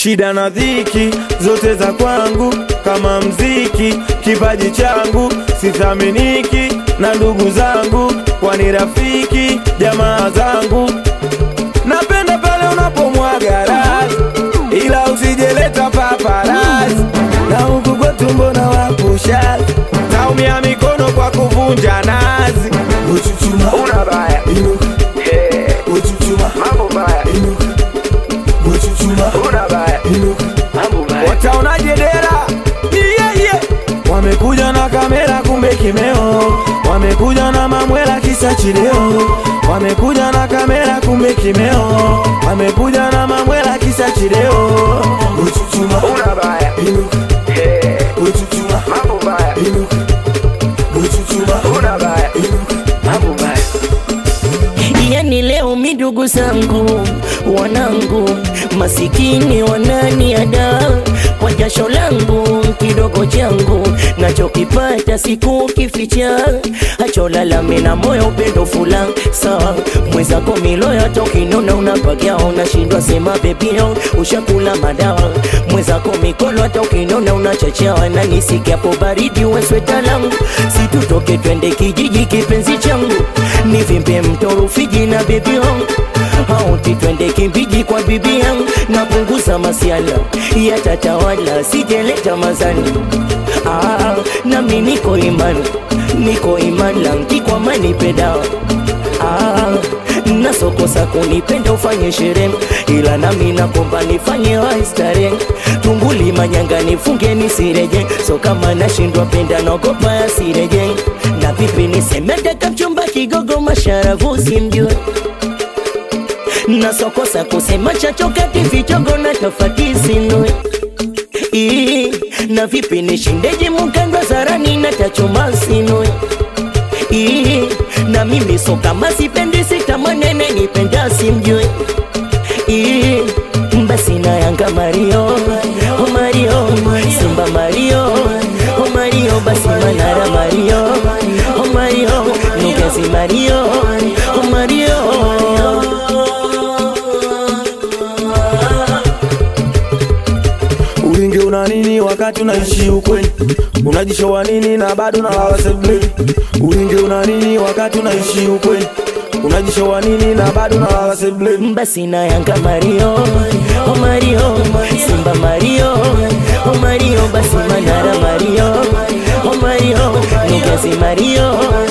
shida na dhiki zote za kwangu kama mziki, kipaji changu sithaminiki na ndugu zangu, kwani rafiki jamaa zangu. Napenda pale unapomwaga rasi, ila usijeleta paparasi, na huku kwetu mbona wapushazi, taumia mikono kwa kuvunja nazi. Uchuchuma, Una baya inuka, Eh, uchuchuma, mambo baya, inuka, uchuchuma, una baya inuka. mambo baya. Wataonaje dera? Yeah, yeah. Wamekuja na kamera kumbe kimeo, wamekuja na mamwela kisa chileo, wamekuja na kamera kumbe kimeo, wamekuja na mamwela kisa chileo. Uchuchuma, Una baya inuka, Eh, uchuchuma, mambo baya inuka, uchuchuma, una baya inuka. mambo baya yani leo midugu zangu wanangu masikini wananiada kwa jasho langu kidogo changu nachokipata siku kificha hacholalame na moyo upendo fula sawa mwezako miloya tokinona unapagia unashindwa sema bebio ushakula madawa mwezako mikono hata ukinona unachachawa na nisikiapo baridi wesweta langu situtoke twende kijiji kipenzi changu nivimbe mto Rufiji na bebi yangu auti twende kimbiji kwa bibi yangu napunguza masiala yatatawala sijeleta mazani ah, nami niko imani niko imani langi kwa mani pedawa ah, nasokosa kunipenda ufanye sherehe ila nami nakomba nifanye waistare tunguli manyanga nifunge nisireje so kama nashindwa penda naogopa yasireje na vipi nisemedeka mchumba kigogo masharavu simjue nasokosa kusema chachokati vichogo na tofati sinue Ii, na vipi nishindeji mukandwa zarani na tachoma sinue Ii, na mimi so kama sipendi sitamanene nipenda simjue Ii, basi na yanga mario oh mario simba mario oh mario basi manara mario oh mario nugezi mario oh mario Ulinge una nini wakati unaishi ukweli? Unajishowa nini na bado na lala sebuleni? Ulinge una nini wakati unaishi ukweli? Unajishowa nini na bado na lala sebuleni? basi na yanga mario oh mario simba mario oh mario basi manara mario oh mario nugezi mario